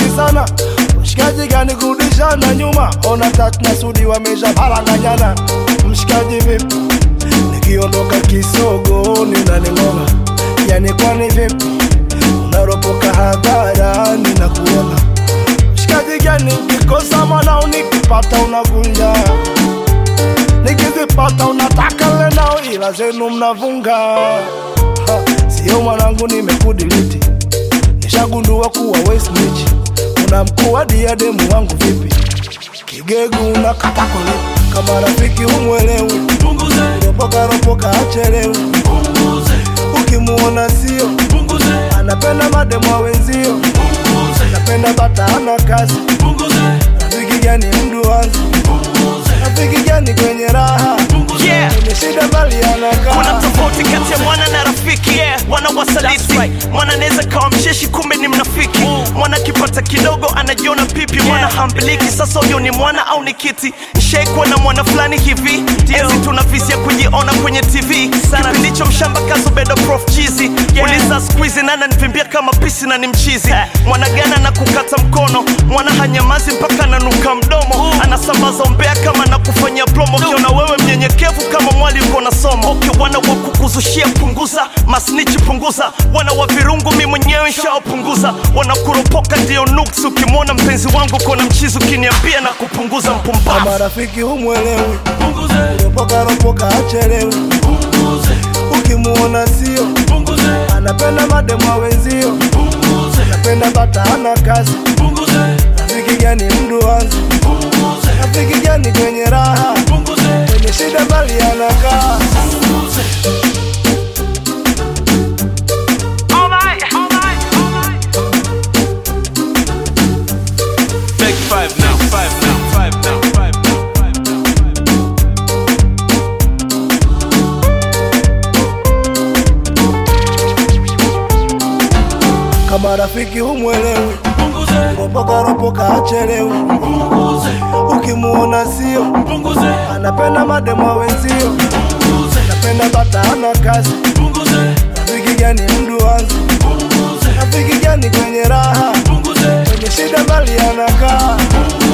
sana mshikaji gani kurudishana nyuma ona tatu na sudi wamesha paranganyana mshikaji vipi nikiondoka kisogo ninaning'oa yani kwani vipi unaropoka hadharani na kuona mshikaji gani ukikosa mwanao nikipata unagunja nikizipata unataka lenao ila zenu mnavunga Ha, sio mwanangu nimekudiliti nishagundua kuwa we snitch una mkuu wa diademu wangu vipi kigegu unakata kulipa kama rafiki umwelewi punguze, ropoka ropoka achelewi punguze, ukimuona sio punguze, anapenda mademu wa wenzio punguze, anapenda bata ana kazi punguze, rafiki gani mdu wanzi punguze, rafiki gani kwenye raha yeah. kwenye shida bali kuna anakaa tofauti kati ya mwana na rafiki yeah. mwana wasaliti mwana anaweza kawa msheshi kumbe ni mnafiki mwana akipata kidogo anajiona pipi mwana hambiliki sasa huyo ni mwana au ni kiti nshaikuwa na mwana fulani hivi enzi tuna visi ya kujiona kwenye tv kipindicho mshamba kazubedo prof chizi uliza skuizi nana nivimbia kama pisi na ni mchizi mwana gana na kukata mkono mwana hanyamazi mpaka ananuka mdomo anasambaza umbea kama na kufanyia plomo ukiona wewe mnyenyekevu kama mwali uko na somo okay, wana wa kukuzushia punguza masnichi punguza wana wa virungu mi mwenyewe nshaopunguza wanakuropoka ndio nuksi ukimwona mpenzi wangu kona mchizi ukiniambia na kupunguza mpumbavu kama rafiki humwelewi punguze, ropoka ropoka achelewi punguze, ukimuona sio punguze, anapenda mademu wa wenzio punguze, anapenda bata ana kazi punguze, rafiki gani mdu wanzi punguze, rafiki gani kwenye raha punguze, kwenye shida bali anakaa punguze. Take five now, five now, five now, five now, five now, five now. kama rafiki humwelewi Punguze, ropoka ropoka achelewi punguze, ukimuona sio punguze, anapenda mademu wa wenzio punguze, anapenda bata ana kazi punguze, rafiki gani mdu wanzi punguze, rafiki gani kwenye raha punguze, kwenye shida bali anakaa punguze.